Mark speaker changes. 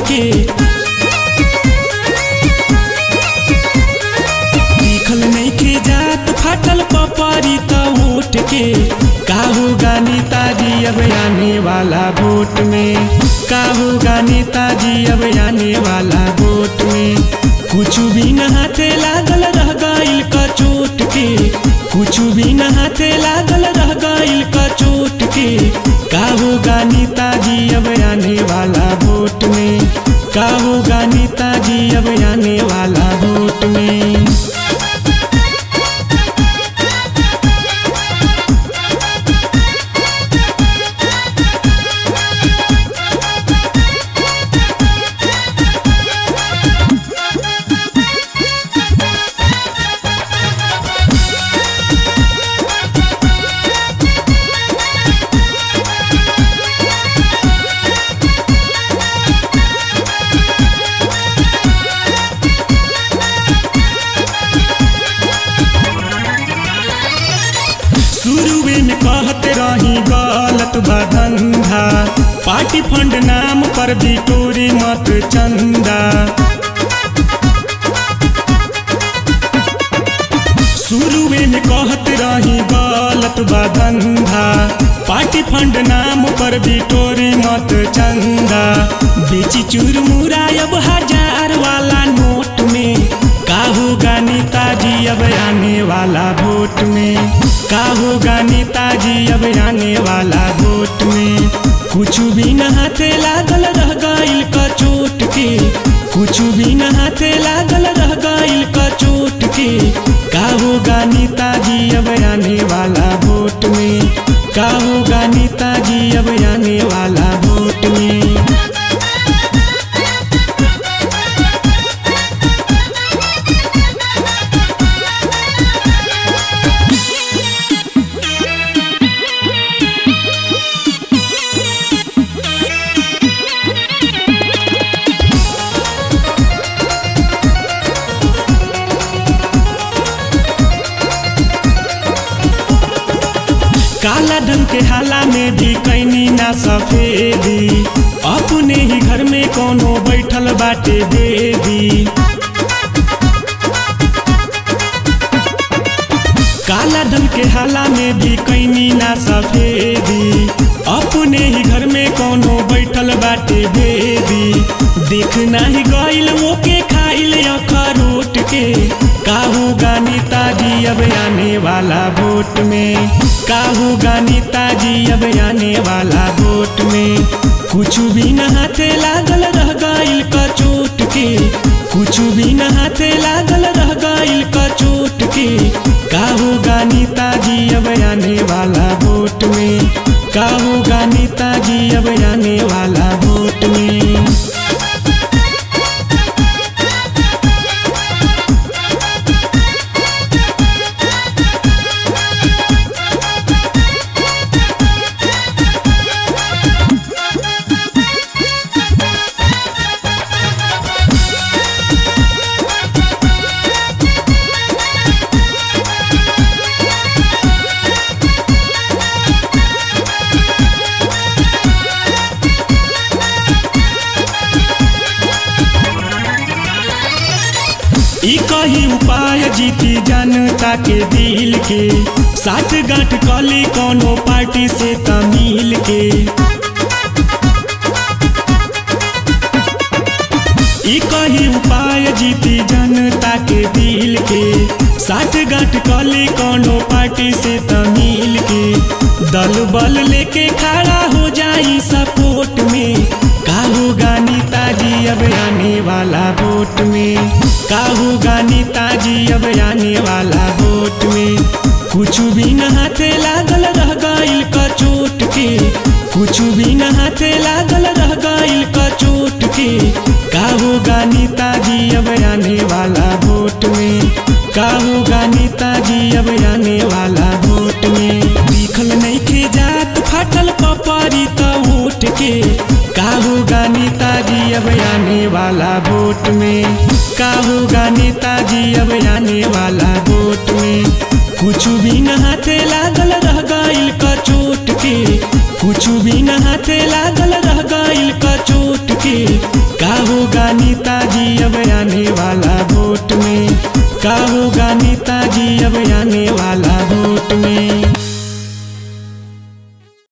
Speaker 1: के लिखल नइखे जात फाटल पपरी त उठ के का होगा नेताजी अब आने वाला वोट में का होगा नेताजी अब आने वाला वोट में कुछ भी न हाथे लागल रह गइल क चोट के कुछ भी न हाथे लागल रह गइल क चोट के का होगा नेताजी अब आने वाला वोट में का होगा नेताजी अब आने वाला वोट में शुरुए में कहते रही गलत बा धंधा पार्टी फंड नाम पर बिटोरी मत चंदा शुरुए में कहते रही गलत बा धंधा पार्टी फंड नाम पर बिटोरी मत चंदा बेची चूरमुरा अब हजार वाला नोट में का होगा नेताजी अब आने वाला वोट में का होगा नेताजी अब आने वाला वोट में कुछ भी न हाथे लागल रह गइल क चोट के कुछ भी न हाथे लागल रह गइल क चोट के का होगा नेताजी अब आने वाला वोट में का होगा नेताजी अब आने वाला वोट में काला धन के हाला में भी कैनी ना सफेदी अपने ही घर में कोनो बैठल बाटे देवी काला धन के हाला में भी कैनी ना सफेदी अपने ही घर में कोनो बैठल बाटे देवी देखना ही गइल वो के खाइल अखरोट के का होगा नेताजी अब आने वाला वोट में का होगा नेताजी अब आने वाला वोट में कुछ भी न हाथे लागल रह गइल क चोट के कुछ भी न हाथे लागल रह गइल क चोट के का होगा नेताजी अब आने वाला वोट में का होगा नेताजी अब आने वाला वोट में ई कही उपाय जीती जनता के दिल के साथ गांठ कली कोनो पार्टी से तमिल के ई कही उपाय जीती जनता के दिल के साथ गांठ कली कोनो पार्टी से तमिल के दल बल लेके खड़ा हो जाई सपोर्ट में का होगा नेताजी अब आने वाला वोट में का होगा नेताजी अब आने वाला वोट में कुछ भी न हाथे लागल रह गइल क चोट के कुछ भी न हाथे लागल रह गइल क चोट के का होगा नेताजी अब आने वाला वोट में का होगा नेताजी अब आने वाला वोट में लिखल नइखे जात फाटल पपरी त उठ के का होगा नेताजी अब आने वाला वोट में का होगा नेताजी अब आने वाला वोट में कुछ भी न हाथे लागल रह गइल क चोट के कुछ भी न हाथे लागल रह गइल क चोट के का होगा नेताजी अब आने वाला वोट में का होगा नेताजी अब आने